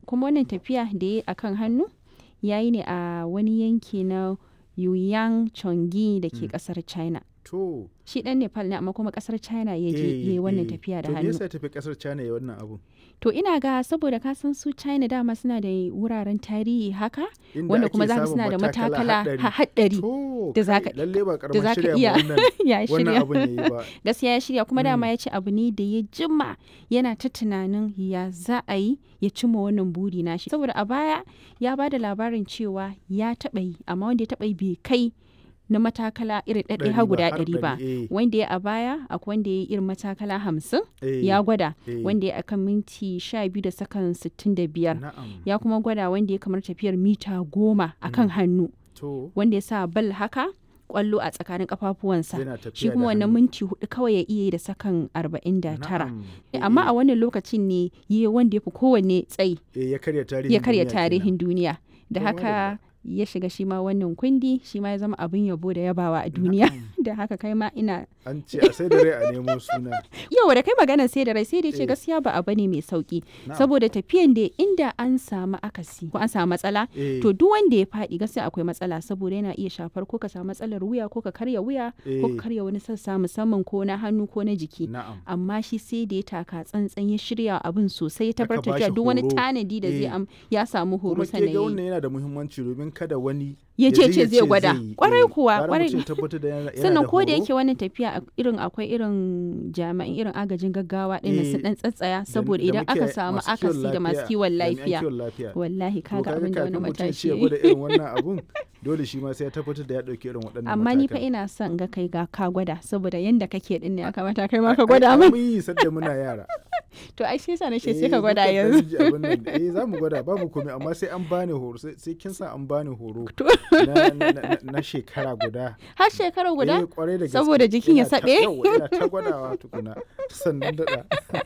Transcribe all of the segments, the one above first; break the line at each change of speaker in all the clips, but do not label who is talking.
kuma wannan tafiya da ya yi a kan hannu ya yi ne a wani yanki na Yuyang Chongi da ke kasar China.
To,
Shi ɗan Nepal ne amma kuma kasar China ya je
eh,
ya yi wannan
eh.
tafiya da
To me
hannu.
yasa ya tafi kasar China ya wannan abu?
To ina ga saboda ka san su China dama suna da wuraren tarihi haka
Inda
wanda
ake
kuma za ka
samun
suna da matakala
haɗari.
ha- haɗari
To,
da za
kai,
ka-
lalle ba
da
karamin
za ka
shirya
iya
ma wannan
ya
wannan
shirya.
abun yayi ba.
Gaskiya ya shirya kuma dama
Mm.
ya ce abu ne da ya jima yana ta tunanin ya za a yi ya cimma wannan buri nashi. Saboda a baya ya ba da labarin cewa ya taɓa yi amma wanda ya taɓa yi bai kai na matakala irin ɗaɗɗaya
Ɗari
har
ba,
guda
har
ɗari ba.
ɗari, eh.
Wanda ya a baya akwai wanda ya yi irin matakala hamsin
Eh,
ya gwada
eh.
wanda ya akan minti sha biyu da sakan sittin da biyar.
Na'am.
ya kuma gwada wanda ya kamar tafiyar mita goma a kan hannu
To,
wanda ya sa bal haka kwallo a tsakanin kafafuwansa
yana tafiya
shi
da
kuma wannan
hannu.
minti hudu kawai ya iya yi da sakan arba'in da tara
Na'am. Eh,
amma
eh,
a wannan lokacin ne yi wanda ya fi kowanne tsayi
eh, ya karya tarihin
ya karya
duniya kenan.
tarihin duniya da
To,
haka ya shiga shi ma wannan kundi shi ma ya zama abin yabo da yabawa a duniya da haka kai ma ina
An ce a sai da rai a nemo suna.
yau da kai magana sai da rai sai da ce
Eh.
gaskiya ba abu ne mai sauki
Na'am.
saboda tafiyan da inda an samu akasi ko an samu matsala
Eh,
to duk wanda ya faɗi gaskiya akwai matsala saboda yana iya shafar ko ka samu matsalar wuya ko ka karya wuya ko
Eh.
ka karya wani sassa musamman ko na hannu ko na jiki
Na'am.
amma shi sai da ya taka tsantsan ya shirya abin sosai ya
Aka
tabbatar
bashi
da duk wani
horo.
tanadi da zai
Eh.
am ya samu horo
Kuma ke
sannan
ga
ya yi.
wannan yana da muhimmanci domin kada wani
ya ce ce
je
zai gwada
yi.
kwarai
Eh,
kuwa
gara
kwarai
mutum ya tabbatar da yana- yana
sannan
da
ko da
horo.
yake wannan tafiya a- irin akwai irin jami'an irin agajin gaggawa ɗin nan su
Eh,
dan tsatsaya
Da-
saboda
da
idan aka
muke
samu
masu kiwon
akasi da masu kiwon
jami'an
lafiya
kiwon lafiya.
wallahi
To
kaga abin da wani
kafin mutum ya
matashi
ce ya
ya yi.
gwada irin wannan abun dole shi ma sai ya tabbatar da ya ɗauki irin waɗannan
amma ni fa
matakan.
ina son ga kai ga ka gwada saboda yanda kake din ne ya kamata kai ma
Ai-
ka
ai-
gwada
ai
min
mun yi sadda muna yara
to ai shi yasa na ce
Eh,
sai ka gwada
mukan
yanzu
ɗan ji abin nan. eh za mu gwada babu komai amma sai an bani horo sai sai kin sa an bani horo
To.
na, na, na, na shekara guda
har shekara
Eh,
guda
kwarai da gaske.
Saboda jikin ya
Ina ta-
saɓe?
yawwa, ina ta gwadawa tukuna sannan daɗa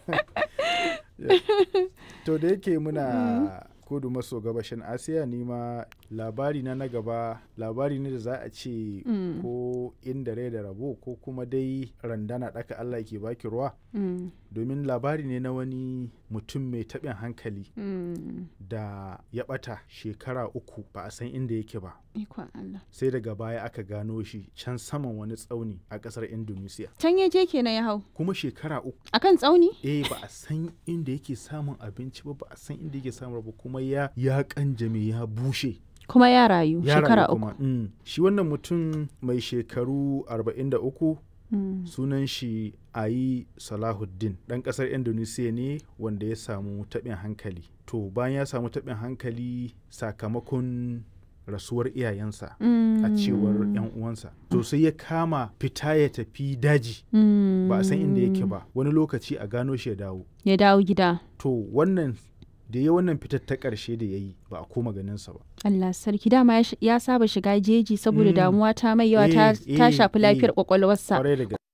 to da yake muna kudu maso gabashin asiya ni ma labari na na gaba labari ne da za a ce
Mm.
ko inda rai da rabo ko kuma dai randana ɗaka allah ke baki ruwa
Mm,
domin labari ne na wani mutum mai taɓin hankali
mm,
da ya ɓata shekara uku ba a san inda yake ba
ikon Allah
sai daga baya aka gano shi can saman wani tsauni a ƙasar indonesia
can ya je kenan ya hau
kuma shekara uku
akan tsauni
eh ba a san inda yake samun abinci ba ba a san inda yake samun ba kuma ya ya kanjame ya bushe
kuma ya rayu
ya
shekara
rayu
uku
kuma mm. shi wannan mutum mai shekaru 43
Mm,
sunan shi ayi salahuddin ɗan ƙasar indonesia ne wanda ya samu taɓin hankali to bayan ya samu taɓin hankali sakamakon rasuwar iyayensa a cewar 'yan uwansa to sai ya kama fita ya tafi daji
mm,
ba a san inda yake ba wani lokaci a gano shi ya dawo
ya dawo gida
to wannan da ya wannan fitar ta ƙarshe da ya yi ba a koma ganinsa ba
Allah sarki dama ya sh- ya saba shiga jeji saboda
Mm.
damuwa ta mai yawa ta
Eh,
ta
eh,
shafi lafiyar
eh.
kwakwalwarsa
kwarai da gaske